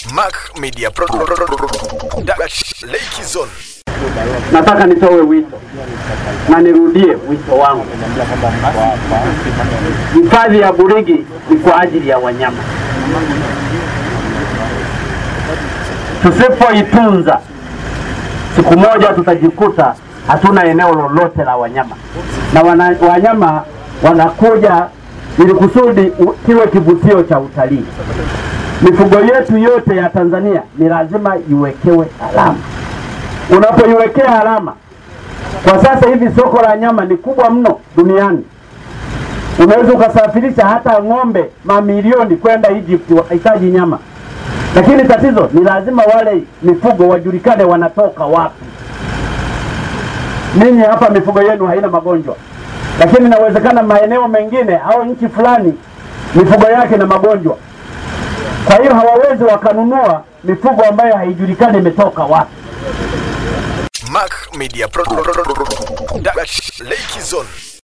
Mac Media Pro Dutch Lake Zone. Nataka nitoe wito na nirudie wito wangu. Hifadhi ya Burigi ni kwa ajili ya wanyama. Tusipoitunza, siku moja tutajikuta hatuna eneo lolote la wanyama, na wana, wanyama wanakuja ili kusudi u- kiwe kivutio cha utalii. Mifugo yetu yote ya Tanzania ni lazima iwekewe alama. Unapoiwekea alama, kwa sasa hivi soko la nyama ni kubwa mno duniani. Unaweza ukasafirisha hata ng'ombe mamilioni kwenda Egypt wakahitaji nyama, lakini tatizo ni lazima wale mifugo wajulikane wanatoka wapi. Ninyi hapa mifugo yenu haina magonjwa, lakini inawezekana maeneo mengine au nchi fulani mifugo yake na magonjwa. Kwa hiyo hawawezi wakanunua mifugo ambayo haijulikani imetoka wapi. Mac Media Pro Dutch Lake Zone.